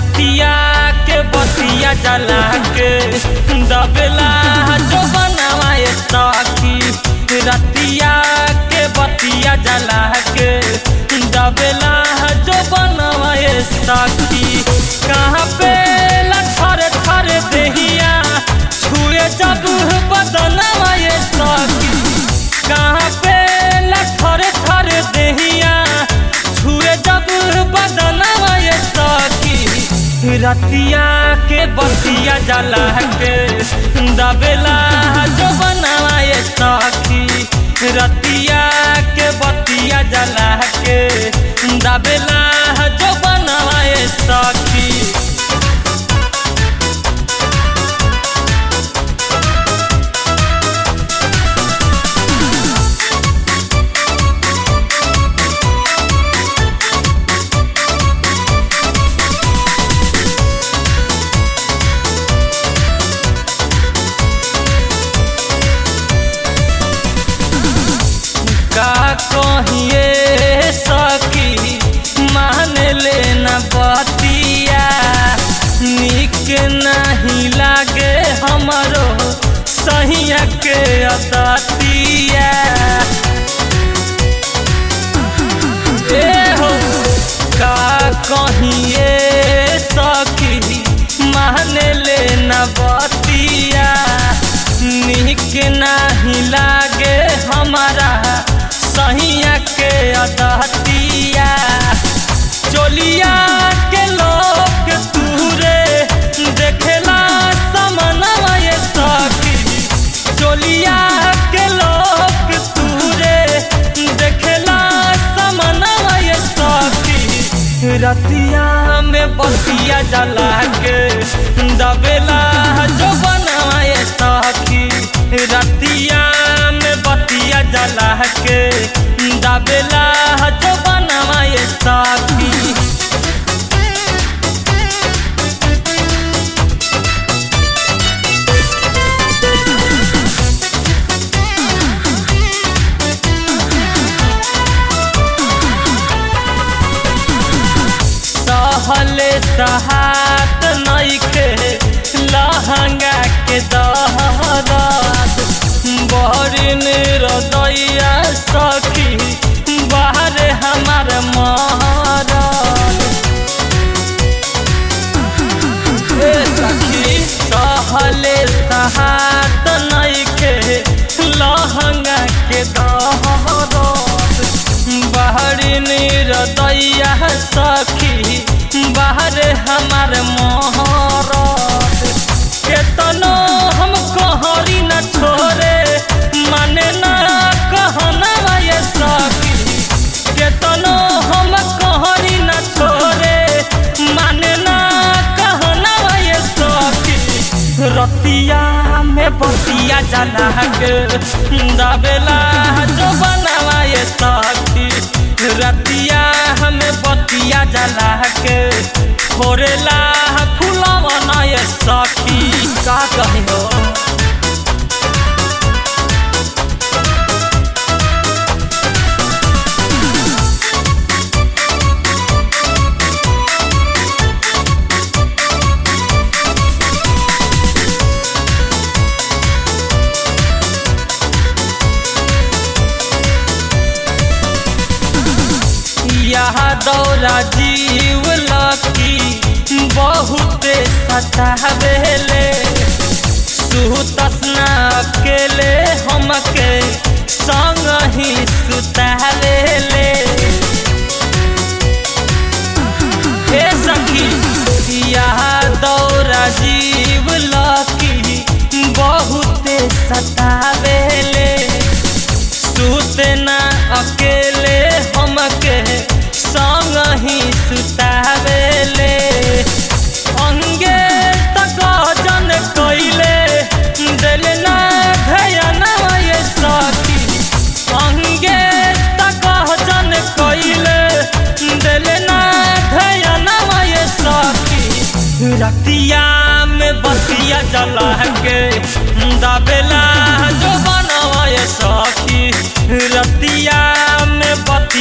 रतिया के बतिया जला के दबेला जो बनावाए सखी रतिया के बतिया जला के दबेला जो बनावाए सखी कहाँ पे लथर थर देहिया छुए जब बदनवाए सखी कहाँ पे लथर थर देहिया छुए जब बदनवाए सखी रतिया के बतिया जला के दबेला जो बनवाए सखी रतिया के बतिया जला के दबेला जो बनवाए सखी का कहिए सखी मान लेना बतिया निक नहीं लागे हमरो सहिया के अदतिया ए हो का कहिए सखी मान लेना बतिया निक नहीं लागे हमारा सहिया के अदतिया चोलिया के लोग तूरे देखेला समनवा ये सखी चोलिया के लोग तूरे देखेला समनवा ये सखी रतिया में बतिया जला के दबेला जो बनवाए सखी रतिया में बतिया जला के दबेला जो बनवाए सखी सहले सहात नइखे लहंगा के दहरात बहरी निरदैया सखी बाहर हमार महाराज ए सखी सहले सहात नइखे लहंगा के दहरात बाहरी निरदैया सखी बाहर हमार मोहरत केतनो हम कहरी न छोरे माने न कहना ये सखी केतनो हम कहरी न छोरे माने न कहना ये सखी रतिया में बतिया जला के दबेला जो बनवा ये सखी रतिया हमें बतिया जला के फोरेला फुलवा ये सखी का कही हो यह दौरा जीव लकी बहुते सतावेले सुतसना अकेले हमके संग ही सुतावेले हे सखी यह दौरा जीव लकी बहुते सतावेले सुतना अकेले हमके संग ही सुतावेले अंगे तक जन कइले दिल ना धयना ये सखी अंगे तक जन कइले दिल ना धयना ये सखी रतिया में बतिया जला के दबेला जो बनवा ये सखी रतिया में बतिया